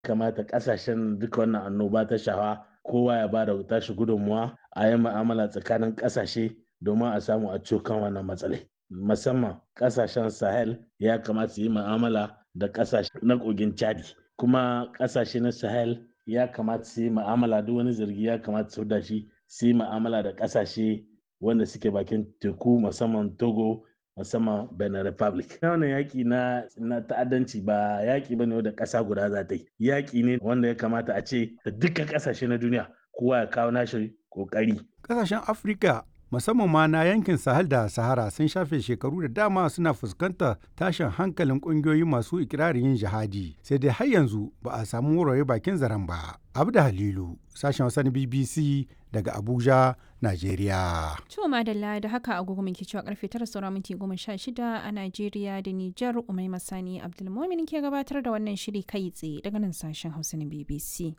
kamata kasashen duka wannan annoba ta shafa kowa ya bada tashi gudunmuwa a yi ma'amala tsakanin kasashe domin a samu a kan wannan matsalai musamman kasashen sahel ya kamata su yi ma'amala da kasashe na kogin chadi kuma kasashe na sahel ya kamata su yi ma'amala duk wani zargi ya kamata su da shi su yi ma'amala da kasashe wanda suke bakin teku musamman togo musamman benin republic wannan yaƙi na na ta'addanci ba yaƙi bane wanda ƙasa guda za ta yi yaƙi ne wanda ya kamata a ce da dukkan ƙasashe na duniya kowa ya kawo nashi ƙoƙari Ƙasashen Afirka musamman ma na yankin Sahel da Sahara sun shafe shekaru da dama suna fuskantar tashin hankalin ƙungiyoyi masu ikirarin yin jihadi sai dai har yanzu ba a samu wurare bakin zaren ba. Abda Halilu, sashen Hausa na BBC daga Abuja, Najeriya. To madalla da haka agogo muke cewa karfe tara saura minti goma sha shida a Najeriya da Nijar Umai Masani Abdulmumin ke gabatar da wannan shiri kai tsaye daga nan sashen Hausa na BBC.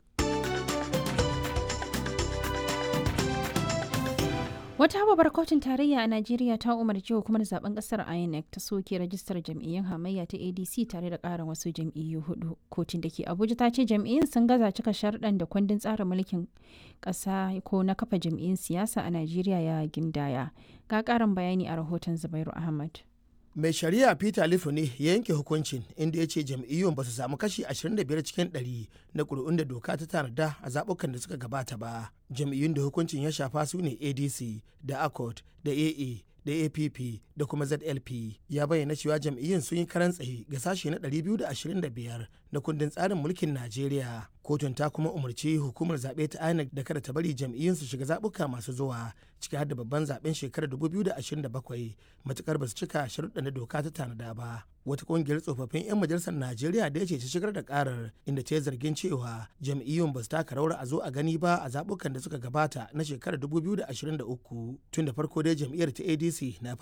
Wata babbar kotun tarayya a Najeriya ta umarci hukumar zaben kasar INEC ta soke rajistar jam'iyyun hamayya ta ADC tare da ƙarin wasu jam'iyyu hudu. Kotun da ke Abuja ta ce jam'iyyun sun gaza cika sharɗan da kundin tsarin mulkin ƙasa ko na kafa jam'iyyun siyasa a Najeriya ya gindaya. Ga ƙarin bayani a rahoton Zubairu Ahmad. mai shari'a peter lifu ne ya yanke hukuncin inda ya ce jam'iyyun ba su samu kashi 25 cikin 100 na ƙuri'un da doka ta tanada a zaɓukan da suka gabata ba jam'iyyun da hukuncin ya shafa su ne adc da accord da aa da app da kuma zlp ya bayyana cewa jam'iyyun sun yi karan tsaye ga sashe na 225 na kundin tsarin mulkin najeriya kotun ta kuma umarci hukumar zaɓe ta inec da kada ta bari jam'iyyun su shiga zaɓuka masu zuwa ciki har da babban zaɓen shekarar 2027 matukar ba su cika sharuɗa na doka ta tanada ba wata kungiyar tsofaffin 'yan majalisar najeriya da ya ce ta shigar da karar inda ta yi zargin cewa jam'iyyun ba su taka rawar a zo a gani ba a zaɓukan da suka gabata na shekarar 2023 tun da farko dai jam'iyyar ta adc na